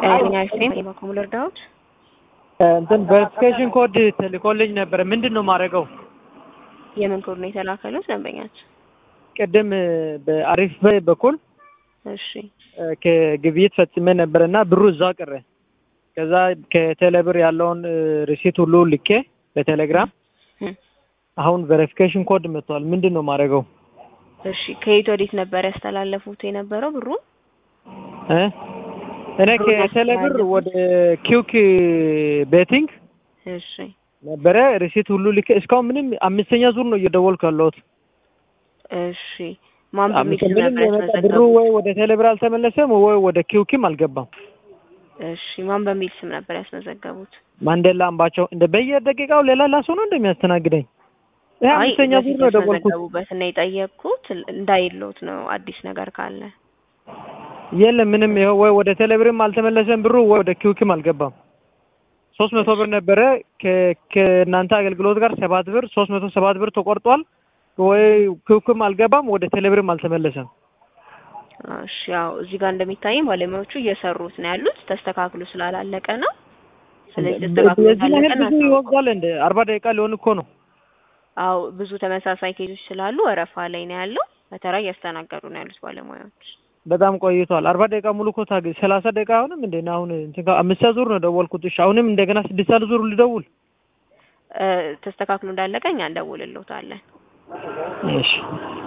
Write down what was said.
ዩኒቨርሲቲ በኩል ልርዳዎት? እንትን ቬሪፊኬሽን ኮድ ተልኮልኝ ነበረ። ምንድን ነው የማደርገው? የምን ኮድ ነው የተላከሉት ደንበኛችን? ቅድም በአሪፍ በይ በኩል እሺ ከግብይት ፈጽሜ ነበረ እና ብሩ እዛ ቀረ። ከዛ ከቴሌብር ያለውን ሪሲት ሁሉ ልኬ በቴሌግራም እም፣ አሁን ቬሪፊኬሽን ኮድ መጥቷል። ምንድን ነው የማደርገው? እሺ ከየት ወዴት ነበር ያስተላለፉት የነበረው ብሩ? እ እኔ ከቴሌብር ወደ ኪውክ ቤቲንግ እሺ ነበረ ሪሲት ሁሉ ልኬ እስካሁን ምንም አምስተኛ ዙር ነው እየደወልኩ ያለሁት። እሺ ማን በሚል ስም ምንም ነበር የመጣ ብሩ ያስመዘገቡት? ወይ ወደ ቴሌብር አልተመለሰም ወይ ወደ ኪውኪም አልገባም። እሺ ማን በሚል ስም ነበር ያስመዘገቡት? ማንዴላ አምባቸው እንደ በየደቂቃው ሌላ ላሱ ነው እንደሚያስተናግደኝ። ይሄ አይ አምስተኛ ዙር በፊት ነው የደወልኩት። ያስመዘገቡበት እና የጠየቅኩት እንዳይሎት ነው አዲስ ነገር ካለ የለም ምንም ይኸው ወይ ወደ ቴሌብርም አልተመለሰም ብሩ ወይ ወደ ኪውኪም አልገባም። ሶስት መቶ ብር ነበረ ከ- ከእናንተ አገልግሎት ጋር ሰባት ብር ሶስት መቶ ሰባት ብር ተቆርጧል። ወይ ኪውኪም አልገባም ወደ ቴሌብርም አልተመለሰም። እሺ ያው እዚህ ጋር እንደሚታየኝ ባለሙያዎቹ እየሰሩት ነው ያሉት ተስተካክሎ ስላላለቀ ነው። ስለዚህ ተስተካክሎ የዚህ ካለቀ ያህል ብዙ ይወስዳል እንደ አርባ ደቂቃ ሊሆን እኮ ነው። አው ብዙ ተመሳሳይ ኬዞች ስላሉ ወረፋ ላይ ነው ያለው። በተራ እያስተናገዱ ነው ያሉት ባለሙያዎች። በጣም ቆይቷል። አርባ ደቂቃ ሙሉ እኮ ታገ ሰላሳ ደቂቃ አሁንም እንደ አሁን እንትን ጋር አምስት ዙር ነው ደወልኩት። እሺ አሁንም እንደገና ስድስት ሰዓት ዙር ልደውል። እ ተስተካክሎ እንዳለቀ እኛ እንደውልልዎታለን። እሺ